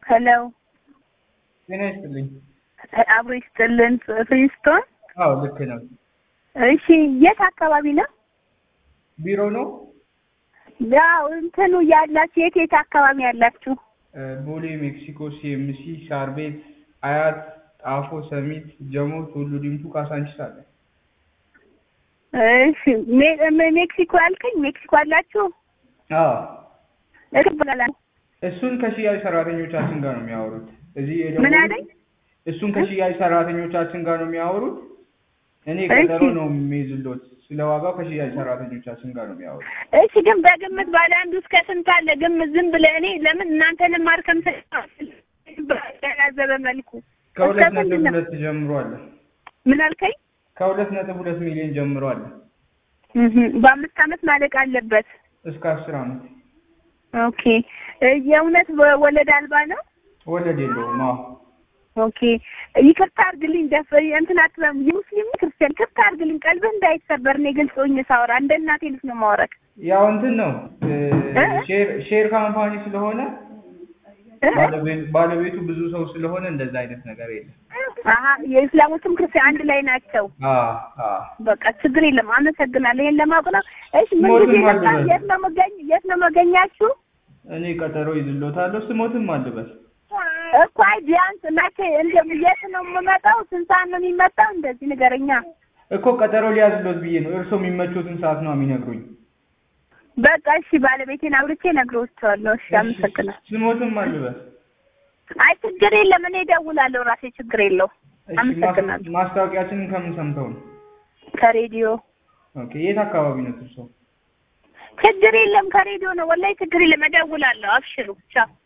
ሄሎ ጤና ይስጥልኝ። አብሮ ይስጥልን ፍሪስቶን። አዎ ልክ ነው። እሺ የት አካባቢ ነው? ቢሮ ነው። ያው እንትኑ ያላችሁ የት የት አካባቢ ያላችሁ? ቦሌ፣ ሜክሲኮ፣ ሲኤምሲ፣ ሳር ቤት፣ አያት፣ ጣፎ፣ ሰሚት፣ ጀሞ፣ ቱሉ ዲምቱ፣ ካሳንቺስ አለ። እሺ ሜ- ሜ- ሜክሲኮ ያልከኝ ሜክሲኮ አላችሁ? አዎ እቀበላለሁ። እሱን ከሽያጭ ሰራተኞቻችን ጋር ነው የሚያወሩት። እዚህ ምን የደወሉት አለኝ? እሱን ከሽያጭ ሰራተኞቻችን ጋር ነው የሚያወሩት። እኔ እሺ። ቀጠሮ ነው የሚይዝሎት። ስለ ዋጋው ከሽያጭ ሰራተኞቻችን ጋር ነው የሚያወሩት። እሺ ግን በግምት ባለ አንዱ እስከ ስንት አለ? ግምት ዝም ብለህ እኔ ለምን እናንተንም ማርከም ያዘበ መልኩ ከሁለት እስከ ስንት ነጥብ ነው? ሁለት ጀምሮ አለ። ምን አልከኝ? ከሁለት ነጥብ ሁለት ሚሊዮን ጀምሮ አለ እህ በአምስት ዓመት ማለቅ አለበት። እስከ አስር ዓመት ኦኬ እ የእውነት ወ- ወለድ አልባ ነው? ወለድ የለውም። አዎ ኦኬ ይቅርታ አድርግልኝ። ደፍ እንትን አትበም የሙስሊም ክርስቲያን ይቅርታ አድርግልኝ። ቀልብህ እንዳይሰበር እኔ ግልጽ ሆኜ ሳወራ እንደ እናቴ ልጅ ነው ማወራክ። ያው እንትን ነው እ እ? ሼር ሼር ካምፓኒ ስለሆነ እ? ባለቤቱ ባለቤቱ ብዙ ሰው ስለሆነ እንደዛ አይነት ነገር የለም። አሀ የእስላሞችም ክርስቲያን አንድ ላይ ናቸው። አ አ በቃ ችግር የለም። አመሰግናለሁ። ይሄን ለማወቅ ነው። እሺ ምን ሞትን ጊዜ ማልበል። መጣ? የት ነው መገኝ የት ነው መገኛችሁ? እኔ ቀጠሮ ይዝሎታለሁ። ስሞትም አልበል እኮ አይ ቢያንስ መቼ እንደ የት ነው የምመጣው? ስንት ሰዓት ነው የሚመጣው? እንደዚህ ንገረኛ። እኮ ቀጠሮ ሊያዝሎት ብዬ ነው። እርሶ የሚመቾትን ሰዓት ነው የሚነግሩኝ። በቃ እሺ ባለቤቴን አውርቼ እነግረዋለሁ። እሺ አመሰግናለሁ። ስሞትም አልበል። አይ ችግር የለም። እኔ እደውላለሁ ራሴ ችግር የለው። እሺ ማስ- አመሰግናለሁ። ማስታወቂያችንን ከምን ሰምተው ነው? ከሬዲዮ ኦኬ የት አካባቢ ነው እርሶ? ችግር የለም። ከሬዲዮ ነው ወላሂ ችግር የለም። እደውላለሁ። አብሽሩ ቻው።